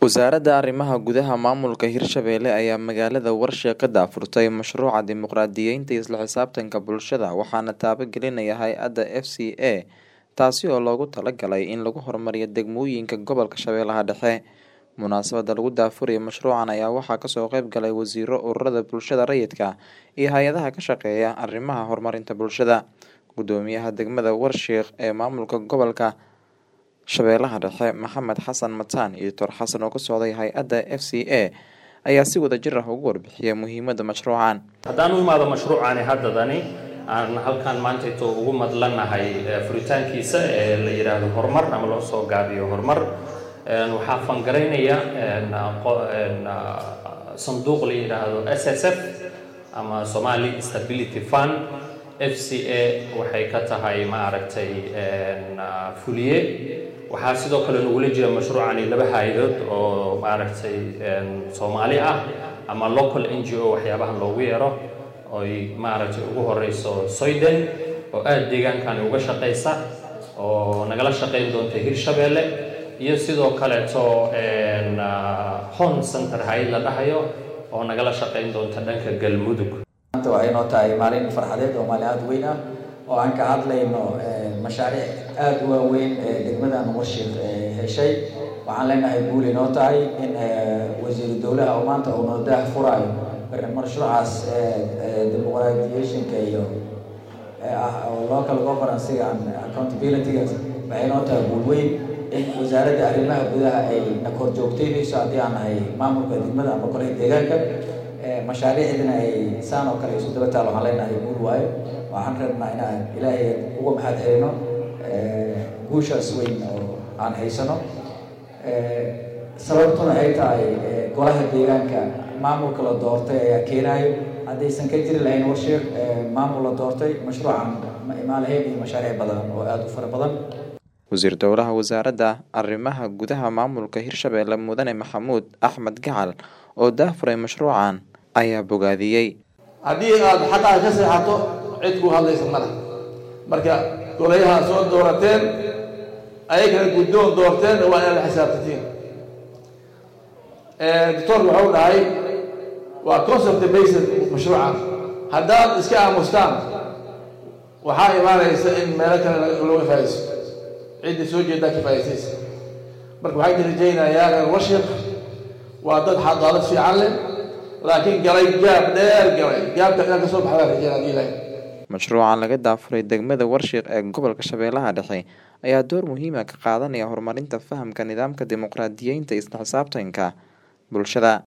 Wasaaradda Arrimaha Gudaha Maamulka Hirshabelle ayaa magaalada Warshiq ka daahfurtay mashruuca dimuqraadiyeynta iyo isla xisaabtanka bulshada waxaana taabagelinaya hay-adda FCA taasi oo loogu talagalay in lagu horumariyo degmooyinka gobolka Shabeellaha Dhexe. Munaasabadda lagu daahfurayo mashruucan ayaa waxaa kasoo qayb galay wasiiro, ururada bulshada rayidka iyo hay-adaha ka shaqeeya arrimaha horumarinta bulshada. Gudoomiyaha degmada Warshiq ee maamulka gobolka Shabeellaha Dhexe Maxamed Xasan Mataan iyo Tor Xasan oo ka socday hay-adda FCA ayaa si wadajir ah uga warbixiyay muhiimadda mashruucan. haddaan u imaado mashruucani haddadani aan halkan maantayto ugu madlanahay furitaankiisa ee la yidhaahdo horumar ama loo soo gaabiyo horumar waxaa fangaraynaya sanduuq la yidhaahdo s s f ama somali stability fund f c a waxay ka tahay ma aragtay fuliye waxaa sidoo kale nagula jira mashruucani laba hay-adood oo maaragtay soomaali ah ama local n g o waxyaabahan loogu yeero oy maaragtay ugu horeyso soyden oo aada deegaankani uga shaqeysa oo nagala shaqeyn doonta hirshabeelle iyo sidoo kaleeto hon center hay la dhahayo oo nagala shaqeyn doonta dhanka galmudug maanta waxay noo tahay maalin farxadeed oo maalin aada weyn ah oo aan ka hadlayno mashaariic aada u waaweyn ee degmadan warshiq heshay waxaan leenahay guul inoo tahay in wasiiru dowlaha oo maanta uu noo daah furaayo mashruucaas dimuqraadiyeeshinka iyo local governancyga and accountabilityga waxay noo tahay guul weyn in wasaaradda arrimaha gudaha ay na kor joogteynayso haddii aan nahay maamulka degmada ama kolaha deegaanka mashaariicdina ay saan oo kale isu daba taal waxaan leenahay guul waayo waxaan rabnaa inaan ilaahay uga mahad celino guushaas weyn oo aan haysano sababtuna ay tahay golaha deegaanka maamulka la doortay ayaa keenayo haddaysan ka jiri lahayn warshiiq maamul la doortay mashruucan ma imaan lahayn iyo mashaariic badan oo aada u fara badan wasiir dowlaha wasaaradda arrimaha gudaha maamulka hirshabelle mudane maxamuud axmed gacal oo daahfuray mashruucan ayaa bogaadiyey haddii aada xaqaa ka seexato cid ku hadlaysa male marka golayaha soo doorateen ayagana guddoon doorteen waa inaad la xisaabtatiin doctorka waxau dhahay waa concept based mashruucan haddaad iska aamustaan waxaa imaanaysa in meelo kale looga faaiso cidda soo jeedaa ka faa'iisaysa marka waxaan rajaynayaa reer warshiq waa dad xadaalad fiican leh laakiin galay gaab dheer galay gaabka inaan kasoo baxdaa rajayna hadii ilahay mashruucan laga daafuray degmada warshiq ee gobolka shabeellaha dhexe ayaa door muhiima ka qaadanaya horumarinta fahamka nidaamka dimuqraadiyeynta isla xisaabtanka bulshada